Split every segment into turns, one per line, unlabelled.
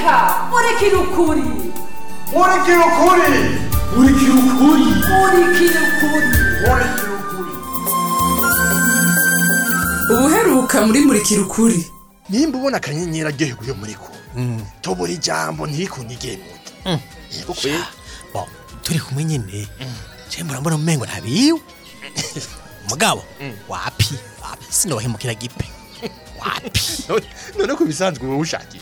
reka murikira ukuri
murikira ukuri murikira ukuri
murikira ukuri
murikira ukuri
ubuheruka muri murikira ukuri
nimba ubona akanyenyeri aryohewe muri ko tubura ijambo ntirikunigeye mu nda yego kwe
bo turi kumwe nyine je murambona umengo ntabiwe mugabo wapi wapi sinohemukira gipe wapi
None- none ku bisanzwe wowe ushakiye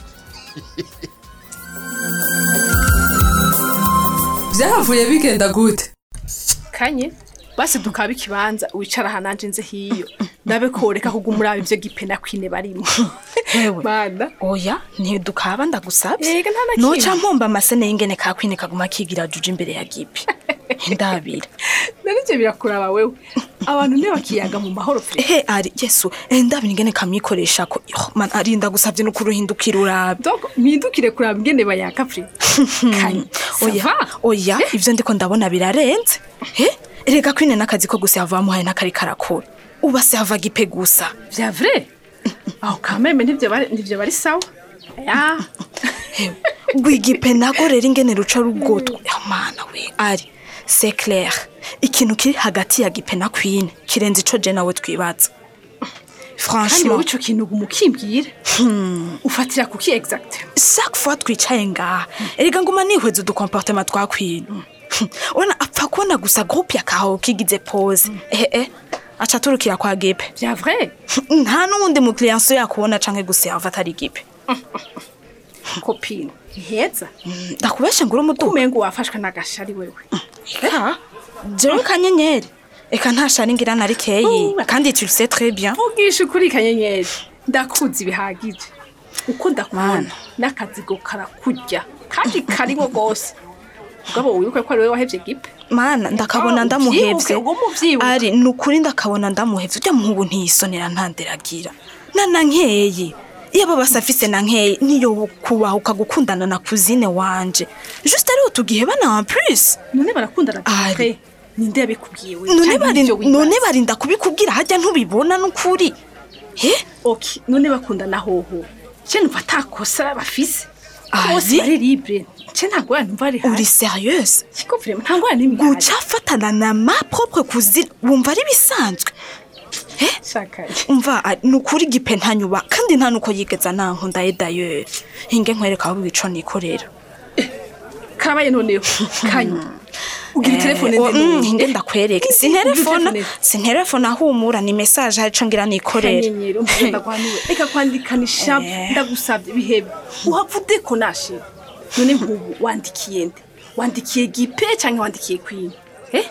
byahavuye bigenda gute
kanye basi dukaba ikibanza wicara aha nanje nze hiyo ndabe koreka kuguma uraba ivyo gipena kwine barimo
Hewe.
mana
oya ntidukaba ndagusabye
Ega nta na kimwe.
noca mpomba amasene y'ingene kakwine kaguma kigira juje imbere ya gipi ndabira
narije birakuraba wewe abantu ne bakiyaga mu mahoro pe
ehe ari yesu eh, ndabira ingene kamwikoresha ko Yo, man ari ndagusabye no kuruhindukira urabe
donc mpindukire kuraba ingene bayaka pe kanye
oya
ça va?
oya ivyo ndiko ndabona birarenze he erega kwine n'akazi ko gusa yava muhaye n'akari karakora uba se hava gipe gusa
vya vrai aho kameme ntivyo bari ntivyo bari sawa ya
rwigipe nago rero ingene ruca rugotwa mana we ari c'est clair ikintu kiri hagati ya gipe na kwine kirenze ico je nawe twibaza
kandi wowe
franchement
ico kintu uguma ukimbwira ufatira kuki exact
chaque fois twicaye ngaha erega nguma nihweza udukomportema twa kwine urabona apfa kubona gusa groupe ya kaho kigize pose ehe eh aca turukira kwa gipe
vya vrai
nta n'uwundi mukiriya nso yakubona canke guserva atari gipe
copine ntiheza
ndakubeshe ngo uri umuduga
umengo wafashwe n'agashari wewe
Eka, jewe kanyenyeri eka nta shari ngira na rikeyi
Oh.
kandi tu le sais très bien
ugisha ukuri kanyenyeri ndakuzi bihagije uko ndakubona
Mana.
n'akazigo karakurya kandi karimo rwose mugabo wibuke ko ari wowe wahevye gipe
mana ndakabona
Ah,
ndamuhevye
uvyibuke, uguma uvyibuka.
ari ni ukuri ndakabona ndamuhevye urya muhungu ntiyisonera ntanderagira na na nkeye iyo aba basi afise na nkeye niyo kubahuka gukundana na kuzine wanje juste ariho tugihebana en plus
none barakundana
Ari.
pe ninde yabikubwiye we
none
Canke
bari
nivyo wibaza?
none barinda kubikubwira hajya ntubibona n'ukuri he
ok none bakundana hoho ce numva atakosa bafise
Ari.
bose bari libre ce nta ngorane numva ari
uri
hasi
sérieuse
siko vrema nta ngorane n'imwe ihari.
guca afatana na ma propre cousine wumva ari bisanzwe
Shakaye.
umva ari- ni ukuri gipe ntanyuba kandi nta nuko yigeza nankundaye dayeri hinge nkwereka aho ibico nikorera
karabaye noneho kanye ugira telefone
Eh, o- mm,
nde
hinge ndakwereka
Ugira
sinterefona
telefone.
sinterefona ahumura ni message harico ngira nikorera
kanyenyeri umva ndagwanuwe reka kwandikanisha
Eh.
ndagusabye bihebe uhavude ko nashira none nk'ubu wandikiye nde wandikiye gipe canke wandikiye queen eh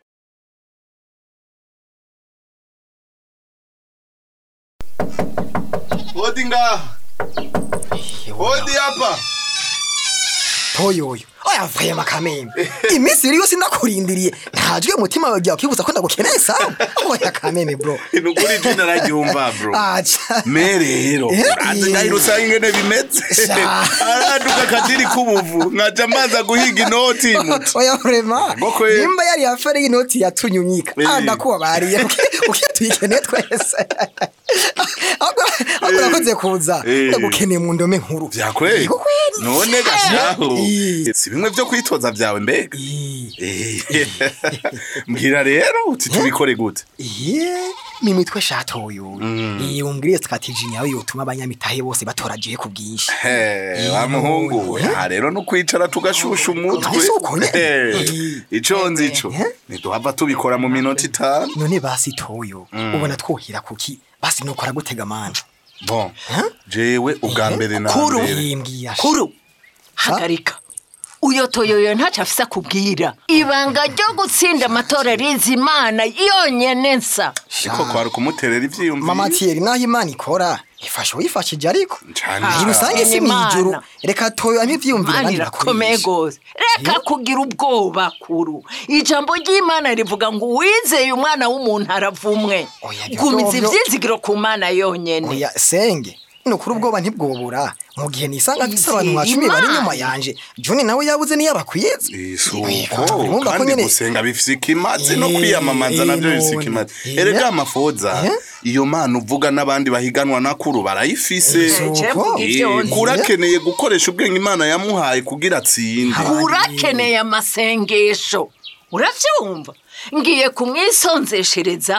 Hodi ngaha. Hodi hapa.
toyoyo oya mvuye makamembe iminsi iri yose ndakurindiriye ntajwe umutima wawe ugiye kwibuza ko ndagukeneye sana oya kameme bro
Nukuri jina ragiumva bro.
aca
Me rero
Eh,
urazi ngahiro usanga ingene bimeze
Sha.
araduka akadiri k'ubuvu nkaja amaza guhiga inoti muti
oya vrema
Goko ye.
nimba yari yafere y'inoti yatunyunyika
Eh.
ah ndakubabariye ukiye tuyikeneye twese ahubwo ahubwo
Eh.
urakoze kuza
Eh.
ndagukeneye mu ndome nkuru
vyakweli
Yego kweli.
none gashaho
Eh.
si bimwe vyo kwitoza vyawe mbega
Eh.
Eh. mbwira rero uti tubikore gute
iye ni mitwe shatoyo iyo umbwiriye strategy yawe yotuma abanyamitahe bose batoragiye ku bwinshi
He, wa muhungu
Eh.
aha rero no kwicara tugashusha umutwe
Ese uko nyene?
Eh,
Eh.
ico nzi ico
Eh.
ntiduhava tubikora mu minota itanu
none basi toyo ubona twohera kuki basi nokora gutega manje
bon jewe ubwa mbere na
Kuru.
mbere
yimbwiye
kuru hagarika uyo toyoyo ntacyo afise akubwira ibanga ryo gutsinda amatora rizi imana yonyene nsa
ariko kwari kumuterera ivyiyumviro
mama Thierry naho imana ikora ifasha uwifashije ariko
Cane
iyi rusange si
Imana.
mw'ijuru reka toyo amwe ivyiyumvira
imana
abandi
irakomeye
bakoresha
gose reka kugira ubwoba kuru ijambo ry'imana rivuga ngo uwizeye umwana w'umuntu aravumwe
Oya, ibyo
gumiza
byo-
ivyizigiro ku mana yonyene
oya senge nukuri ubwoba ntibwobura mu gihe nisanga mfise abantu nka cumi bari inyuma yanje juni nawe yabuze niyo abakwiza
isuko
urumva ko
kandi
nyene
gusenga bifise ikimazi no
Eh,
kwiyamamaza navyo
eh,
bifise
none.
ikimazi
Eh.
erega amafoza
Eh.
iyo mana uvuga n'abandi bahiganwa nakuru barayifise
Suko?
Eh, kurakeneye gukoresha ubwenge imana yamuhaye kugira atsinde
urakeneye amasengesho uravyumva ngiye kumwisonzeshereza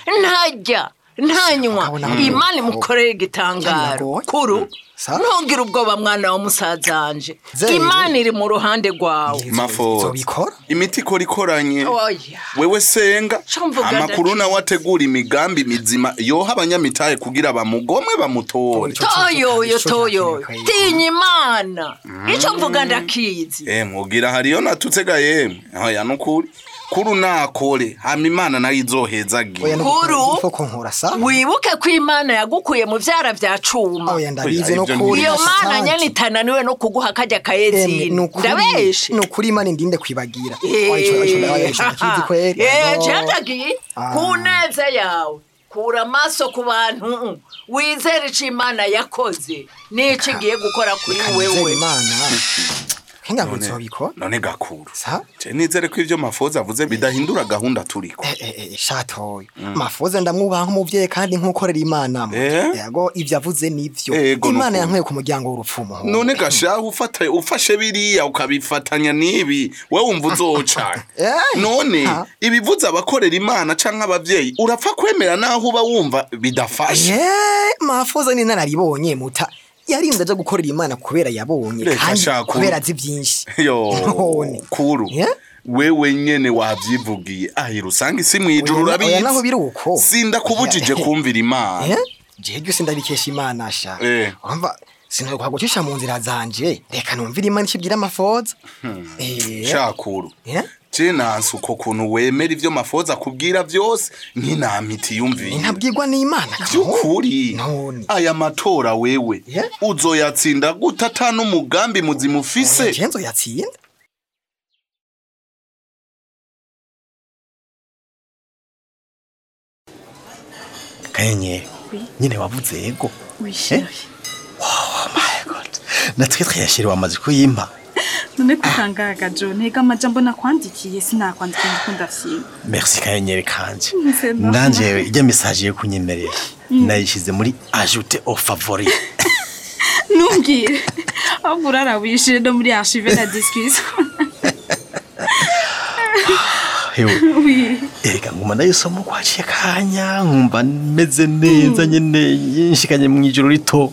ntajya ntanywa imana imukoreye igitangaro kuru ntugire ubwoba mwana wa musazanje
Zeri.
imana iri mu ruhande rwawe
mafoza imiti ikora ikoranye
Oya.
wewe senga
mvuga
amakuru nawe ategura imigambi mizima yoha abanyamitahe kugira bamugomwe bamutore
toyoyo toyoyo tinya imana ico mvuga ndakizi
Eh, mubwira hariyo natutega yemwe oya nukuri kuru nakore hama imana nayo izohezagira
kuru
koko nkora sa
wibuke ko imana yagukuye mu vyara vya cuma
oya ndabizi no kuri
iyo mana nyene itananiwe no kuguha kajya kayezini ndabeshe
ni ukuri imana indinde kwibagira
Eh,
Oya, ico- ico- ico- ico ndakizi kweri
Eh,
No.
jandagiye
Ah.
ku neza yawe kura amaso ku bantu wizere ico imana yakoze n'ico igiye gukora kuri
Kanizere
wewe
imana nkenga ngo nzobikora
none gakuru
sa
je nizere ko ivyo mafoza avuze bidahindura gahunda turiko
shatoyo mafoze ndamwubaha nk'umuvyeyi kandi nk'ukorera imana mu yego ivyo avuze nivyo
Ego,
imana
nukuri.
yankwiye ku muryango w'urupfumu
none gashaho ufata ufashe biriya ukabifatanya n'ibi we wumva uzoca none ibivuze abakorera imana canke abavyeyi urapfa kwemera naho uba wumva bidafashe
ye mafoze ni nararibonye muta yarinze aja gukorera imana kubera yabonye
Reka
kandi
shaka
kubera
uru-
azi vyinshi
yo
None.
kuru wewe nyene wavyivugiye ahira usanga isi mwijuru
Oya, oya, naho biri
urabizi
uko
sindakubujije
Oya.
kumvira imana
Eh? jewe byose ndabikesha imana sha
Eh.
urumva sinokwa gucisha mu nzira zanje reka numvire imana icibwira amafoza Eh.
shakuru
Eh?
je nansi uko kuntu wemera ivyo mafoza akubwira vyose nk'inamiti yumviye
ntabwirwa n'imana
vy'ukuri aya matora wewe uzoyatsinda gute ata n'umugambi muzima ufise
je nzoyatsinda
kanyenyeri nyine wavuze yego
wishimye
natwe twayashiriwe amaze kuyimpa
none kutangaga jo ntega amajambo nakwandikiye sinakwandikiye ngo ndafyina
merci kanyenyeri kanje
C'est normal.
nanje ijya message yo kunyemerera nayishize muri ajoute au favori
ntumbwire ahubwo urarawishije no muri archive na discussion
hewe
oui
erega nguma ndayisoma uko haciye akanya nkumva meze neza nyene yinshikanye mu ijoro rito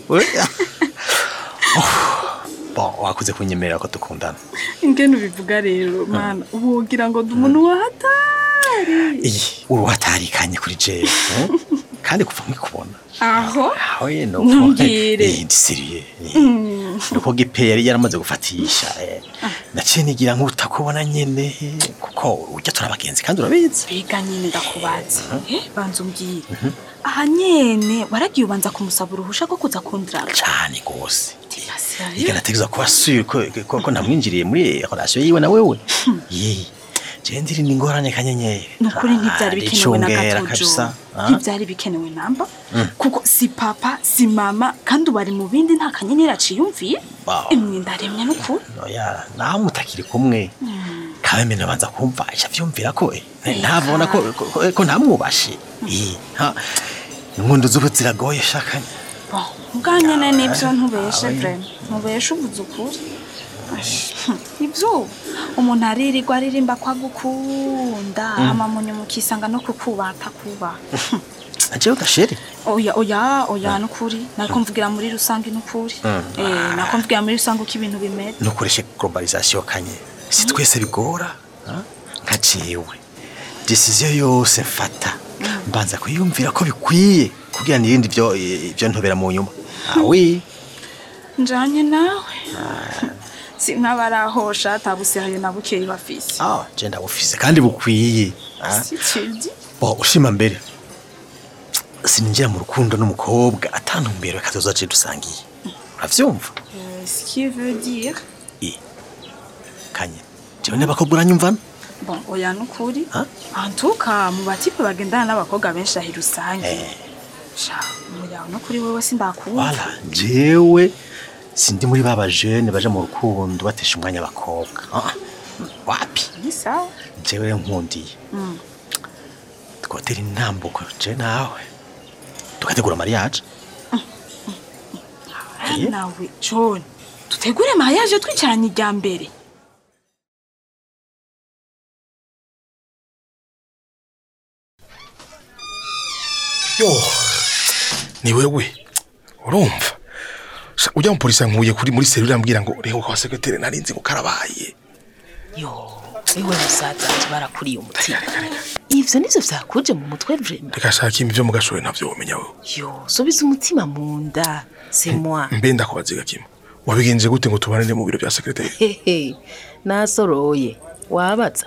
bon wakuze kunyemerera ko dukundana
ingene ubivuga rero mana ubu wogira ngo ndi umuntu wahatari
iyi uruhatarikanye kuri jewe eh? kandi kuva nkikubona
aho
aho ye no
Ntumbwire.
ndisiriye
Mm.
nuko gipe yari yaramaze gufatisha eh. naciye nigira nk'utakubona nyene kuko urya turi abagenzi kandi urabizi
biga nyine ndakubaza Eh, banza umbwire aha nyene waragiye ubanza kumusaba uruhusha rwo kuza kundirana
cyane gose iga nategereza kuba sure ko, ko, ko namwinjiriye muri relation yiwe na wewe ye je ndiri n'ingorane kanyenyeri
nukuri ntibyari bikenewe na
Icungera
gato
kabisa,
jo
ah.
ntibyari bikenewe namba
Mm.
kuko si papa si mama kandi ubari mu bindi nta kanyenyeri aciyumviye
Wow.
imwe ndaremye n'ukuri
oya naho mutakiri kumwe kabeme nabanza kumva aca vyumvira ko eh, ntabona ko, ko, ko, ko ntamwubashe Eh, ha inkundo z'ubu ziragoye shakanye
Bon, ubwa nyene nibyo ntubeshe
Ah,
vrema ntubeshe uvuze ukuri Ash, hm, ibyo umuntu aririrwa aririmba ko agukunda
Mm.
amamunyu mukisanga no kukubata kuba
ajewe gasheri
oya oya oya nukuri nariko mvugira muri rusange nukuri
Mm.
eh nariko mvugira muri rusange uko ibintu bimeze
nukoreshe globalisation kanye si twese bigora ha? nka jewe decision yose mfata mbanza kuyumvira ko bikwiye kugira nirindi ivyo ivyo ntobera mu nyuma awi
njanye nawe sinkabarahosha atabusihaye na bukeyi bafise
ah je ndabufise kandi bukwiye ha?
si cidi
bo ushima mbere sininjira mu rukundo n'umukobwa atantumbero kazoza je dusangiye uravyumva
Euh, ce qui veut dire
kanye jewe n'abakobwa uranyumvana
bon oya nukuri
Ha?
antuka mu batipe bagendana n'abakobwa benshi ahi rusange sha muyawe nukuri wewe sindakuwumva
wala jewe sindi muri baba jeune baja mu rukundo batesha umwanya abakobwa Ah, wapi
ni sawa
jewe nkundiye
Mm.
twotera intambuko je nawe tugategura mariage
nawe john dutegure mariage twicaranye irya mbere
yo ni wewe urumva Sha, ujya mu polisi nkuye kuri muri serivisi ambwira ngo reba kwa sekreteri narinzi ngo karabaye
yo iwe musaza wanje barakuriye umutima ivyo nivyo vyakuje mu mutwe vrema
reka shaka imbi byo mu gashore navyo womenya wewe
yo subiza umutima mu nda c'est moi
mbe ndakubaziga kimwe wabigenje gute ngo tubanire mu biro bya sekreteri
hehe nasoroye wabaza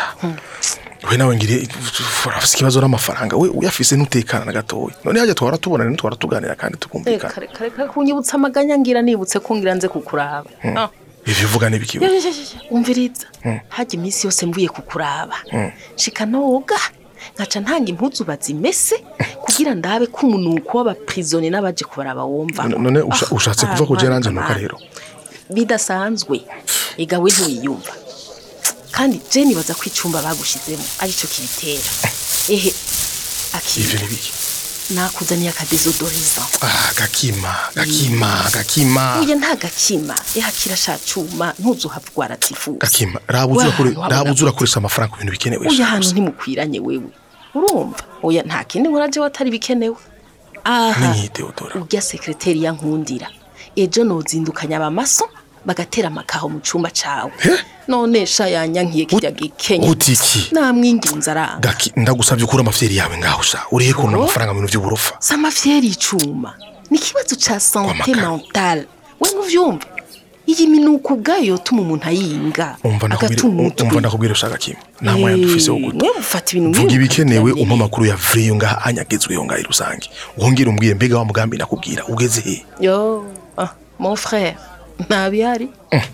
we nawe ngiriye urafise ikibazo n'amafaranga we uyafise ntutekana na gatoya none hajya twara tubonana ntitwara tuganira kandi tukumvikana
kare kare kare kunyibutsa amaganya ngira nibutse ko ngira nze kukuraba
Mm.
Ah.
ivyo uvuga n'ibikiwe
Yo, yo, yo, yo, umviriza
Mm.
hajya iminsi yose mvuye kukuraba
Mm.
shika noga nkaca ntanga impuzu bazimese kugira ndabe ko umunuko w'abaprisoni n'abaje kubaraba wumva
none usha- ushatse kuva ku je nanje nuka rero
bidasanzwe igawe ntiwiyumva kandi je nibaza ko icumba bagushizemo arico kibitera ehe akiri
ivyo nibiki
nakuzaniye akadezodoriza
ah gakima gakima gakima
uye nta gakima eha kirasha cuma ntuzuhava rwaratifuza
gakima rabuza
Wa-
urakore-
wabona-
rabuza urakoresha amafaranga ku bintu bikenewe
uya
sha.
hantu ntimukwiranye wewe urumva oya nta kindi nkora je watari bikenewe aha
Ninyi Theodora
urya sekreteri yankundira ejo nozindukanya abamaso bagatera amakaho mu cumba cawe none sha yanyankiye kirya gikenye
utiki
namwinginze aranga
gaki ndagusabye ukura amafyeri yawe ngaho sha urihe kuntu
Oh.
amafaranga mu bintu by'uburofa
samafyeri icuma ni ikibazo ca sante mentale we ntuvyumva iyi minuko ubwayo yotuma umuntu ayinga
umva ndakubwira
agata umutwe
umva ndakubwira ushaka kimwe nta mwanya dufise wo guta
mwe mufata ibintu
vuga
nk'ibi
ibikenewe umpa amakuru ya vriyo ngaha anyagezweho ngaha i rusange wongere umbwire mbega wa mugambi nakubwira ugeze he
yo ah, mon frère ntabihari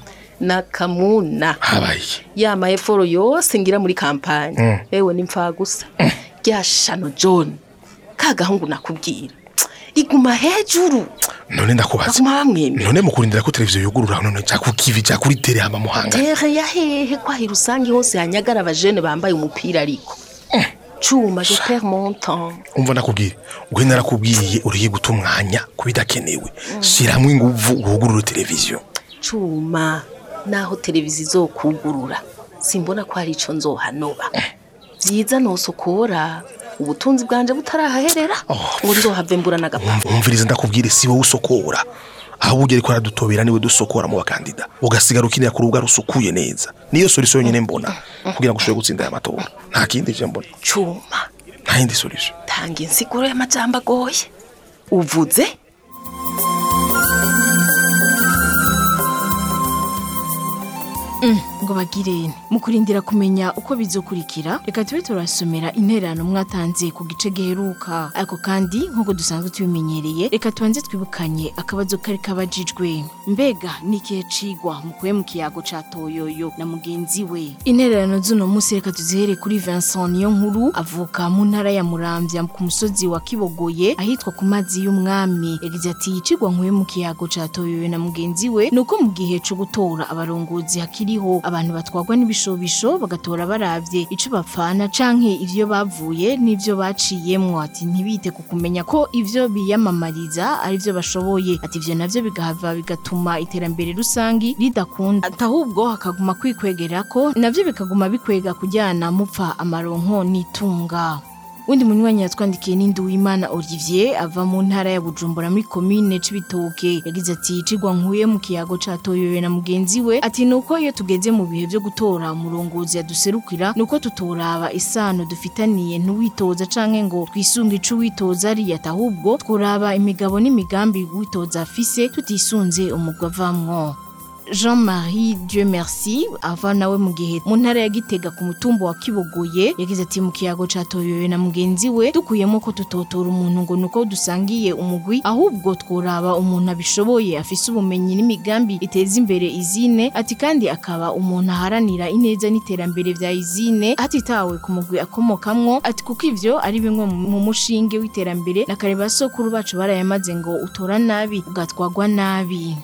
nakamuna
habaye
ya maeforo yose ngira muri kampanye
Mm.
ewe ni gusa rya shano john ka gahungu nakubwira iguma hejuru
none ndakubaza
baguma bamwemera
none mu kurindira ko televiziyo yugurura none ja ku kivi ja kuri tere hama muhanga
tere ya hehe kwahira usange hose hanyagara abajene bambaye umupira ariko cuma je perds mon temps
umva ndakubwire we narakubwiye uriye guta umwanya ku bidakenewe shyiramo inguvu wugurure televiziyo
cuma naho televiziyo izokugurura simbona ko hari ico nzohanoba vyiza nosokora ubutunzi bwanje butarahaherera ngo nzohave mbura n'agapapuro
Umva- umviriza ndakubwire si wowe usokora aho ujya ariko aradutobera niwe dusokora mu bakandida ugasigara ukinira ku rubuga rusukuye neza niyo solution yonyine mbona kugira ngo ushobore gutsinda aya matora nta kindi je mbona
cuma
nta yindi solution
tanga insiguro y'amajambo agoye uvuze
ngo bagirene mu kurindira kumenya uko bizokurikira reka tube turasomera intererano mwatanze ku gice giheruka ariko kandi nk'uko dusanzwe tubimenyereye reka tubanze twibukanye akabazo kari kabajijwe mbega ni ikihe cigwa mukuye mu kiyago ca toyoyo na mugenzi we intererano z'uno munsi reka tuzihere kuri Vincent niyo nkuru avuka mu ntara ya Muramvya ku musozi wa Kibogoye ahitwa ku mazi y'umwami yagize ati icigwa nkuye mu kiyago ca toyoyo na mugenzi we nuko mu gihe co gutora abarongozi hakiriho abantu batwagwa n'ibishobisho bagatora baravye ico bapfana canke ivyo bavuye n'ivyo baciyemwo ati ntibite ku kumenya ko ivyo biyamamariza ari vyo bashoboye ati ivyo navyo bigahava bigatuma iterambere rusangi ridakunda ati ahubwo hakaguma kwikwegera ko navyo bikaguma bikwega kujyana mupfa amaronko n'itunga Undi munywanyi yatwandikiye n'indi w'Imana Olivier ava mu ntara ya Bujumbura muri commune Cibitoke yagize ati icigwa nkuye mu kiyago ca Toyoyo na mugenzi we ati nuko iyo tugeze mu bihe byo gutora umurongozi yaduserukira nuko tutoraba isano dufitaniye ntuwitoza canke ngo twisunge ico witoza ari ahubwo tworaba imigabo n'imigambi witoza afise tutisunze umugwa avamwo Jean-Marie Dieu merci ava nawe mu gihe mu ntara ya Gitega ku mutumba wa Kibogoye yagize ati mu kiyago ca Toyoyo na mugenzi we dukuyemo ko tutotora umuntu ngo nuko dusangiye umugwi ahubwo tworaba umuntu abishoboye afise ubumenyi n'imigambi iteza imbere izine ati kandi akaba umuntu aharanira ineza n'iterambere vya izine hatitawe ku mugwi akomokamwo ati kuko ivyo ari bimwe mu mu mushinge w'iterambere na kare basokuru bacu barayamaze ngo utora nabi ugatwagwa nabi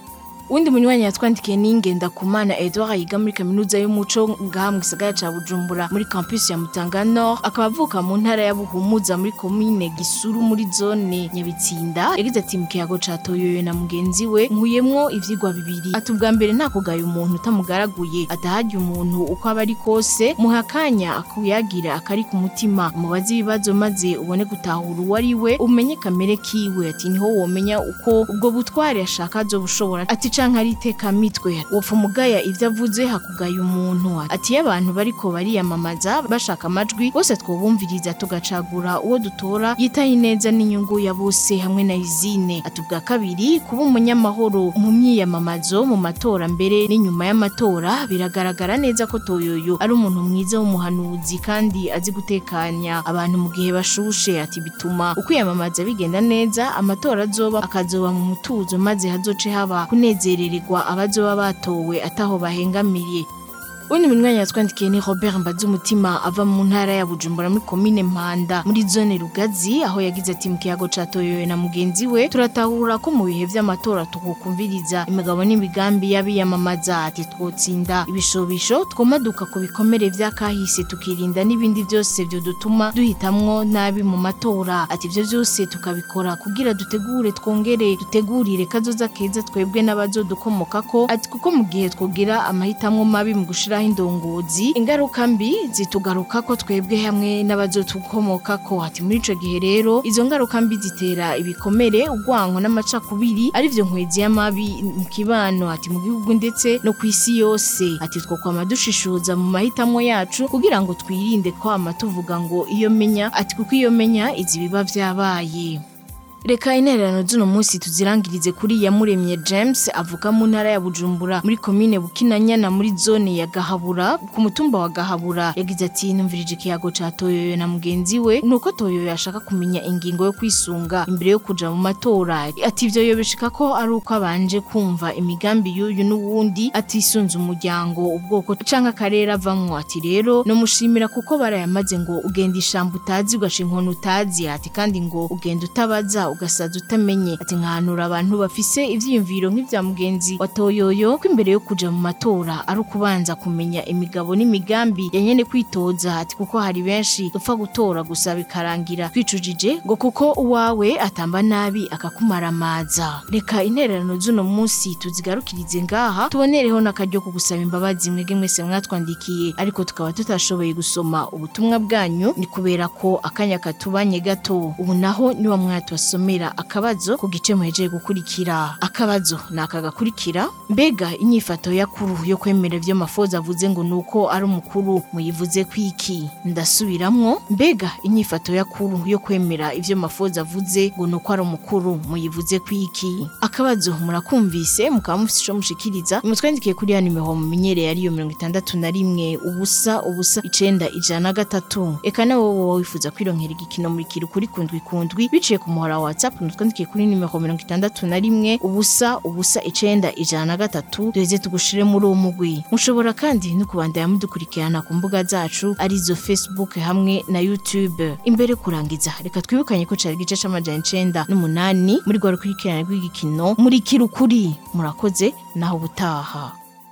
uwundi munywanyi yatwandikiye ni Ngendakumana Edouard yiga muri kaminuza y'umuco ngaha mu gisagara ca Bujumbura muri campus ya Mutanga Nord akaba avuka mu ntara ya Buhumuza muri komine Gisuru muri zone Nyabitsinda yagize ati mu kiyago ca Toyoyo na mugenzi we nkuyemwo ivyigwa bibiri ati ubwa mbere nta kugaya umuntu utamugaraguye atahajya umuntu uko aba ari kose muha akanya akuyagira akari ku mutima umubaze ibibazo maze ubone gutahura uwo ari we umenye kamere kiwe ati niho womenya uko ubwo butware ashaka azobushobora ati canke ari iteka mitwe wopfa umugaya ivyo avuze hakugaya umuntu ati iyo abantu bariko bariyamamaza bashaka amajwi bose twobumviriza tugacagura uwo dutora yitaye neza n'inyungu ya bose hamwe na izine ati ubwa kabiri kuba umunyamahoro mu myiyamamazo mu matora mbere n'inyuma y'amatora biragaragara neza ko toyoyo ari umuntu mwiza w'umuhanuzi kandi azi gutekanya abantu mu gihe bashushe ati bituma ukwiyamamaza bigenda neza amatora azoba akazoba mu mutuzo maze hazoce haba kunezerererwa abazoba batowe ataho bahengamiye Undi munywanyi yatwandikiye ni Robert Mbazumutima ava mu ntara ya Bujumbura muri komine Mpanda muri zone Rugazi aho yagize ati mu kiyago ca Toyoyo na mugenzi we turatahura ko mu bihe vy'amatora tukukumviriza imigabo n'imigambi y'abiyamamaza ati twotsinda ibishobisho twomaduka ku bikomere vy'akahise tukirinda n'ibindi vyose vyo dutuma duhitamwo nabi mu matora ati ivyo vyose tukabikora kugira dutegure twongere dutegurire kazoza keza twebwe n'abazodukomokako ati kuko mu gihe twogira amahitamwo mabi mu gushira gushiraho indongozi ingaruka mbi zitugaruka ko twebwe hamwe n'abazotukomoka ko ati muri ico gihe rero izo ngaruka mbi zitera ibikomere urwanko n'amacakubiri ari vyo nkwezi y'amabi mu kibano ati mu gihugu ndetse no ku isi yose ati twokwama dushishuza mu mahitamo yacu kugira ngo twirinde kwama tuvuga ngo iyo menya ati kuko iyo menya izi biba vyabaye Reka intererano z'uno munsi tuzirangirize kuri Yamuremye James avuka mu ntara ya Bujumbura muri komine Bukinanyana muri zone ya Gahabura ku mutumba wa Gahabura yagize ati numvirije ikiyago ca Toyoyo na mugenzi we nuko Toyoyo yashaka kumenya ingingo yo kwisunga imbere yo kuja mu matora ati ivyo yobeshika ko ari uko abanje kumva imigambi y'uyu n'uwundi atisunze umuryango ubwoko canke akarere avamwo ati rero no mushimira kuko barayamaze ngo ugenda ishamba utazi ugaca inkoni utazi ati kandi ngo ugenda utabaza ugasaza utamenye ati nkahanura abantu bafise ivyiyumviro nk'ivya mugenzi wa Toyoyo ko imbere yo kuja mu matora ari ukubanza kumenya imigabo n'imigambi ya nyene kwitoza ati kuko hari benshi dupfa gutora gusa bikarangira twicujije ngo kuko uwawe atamba nabi akakumaramaza reka intererano z'uno munsi tuzigarukirize ngaha tubonereho n'akaryo ko gusaba imbabazi mwege mwese mwatwandikiye ariko tukaba tutashoboye gusoma ubutumwa bwanyu ni kubera ko akanya katubanye gato ubu naho niwa mwatwasoma gusomera akabazo ku gice muhejeje gukurikira akabazo ni aka gakurikira mbega inyifato yakuru yo kwemera ivyo mafoza avuze ngo nuko ari umukuru muyivuze kwiki ndasubiramwo mbega inyifato yakuru yo kwemera ivyo mafoza avuze ngo nuko ari umukuru muyivuze kwiki akabazo murakumvise mukaba mufise ico mushikiriza mutwandikiye kuri ya nimero mumenyereye ariyo mirongo itandatu na rimwe ubusa ubusa icenda ijana na gatatu eka nawe wowe wifuza kwironkera igikino muri kiri kuri kundwi kundwi biciye ku muhora wa whatsapp nutwandikiye kuri nimero mirongo itandatu na rimwe ubusa ubusa icenda ijana na gatatu duheze tugushire muri uwo mugwi mushobora kandi no kubandanya mudukurikirana ku mbuga zacu arizo facebook hamwe na youtube imbere kurangiza reka twibukanye ko cari igice c'amajana icenda n'umunani muri rwa rukurikirane rw'igikino muri kirukuri murakoze naho ubutaha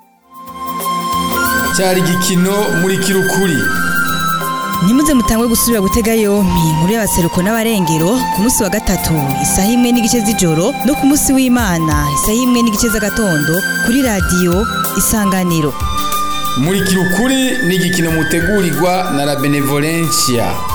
cyari igikino muri kirukuri
Nimuze mutangwe gusubira gutega yompi inkuru y'abaseruko n'abarengero ku munsi wa gatatu isaha imwe n'igice z'ijoro no ku munsi w'Imana isaha imwe n'igice z'agatondo kuri radiyo Isanganiro
muri kirukuri ni igikino mutegurirwa na la benevolencia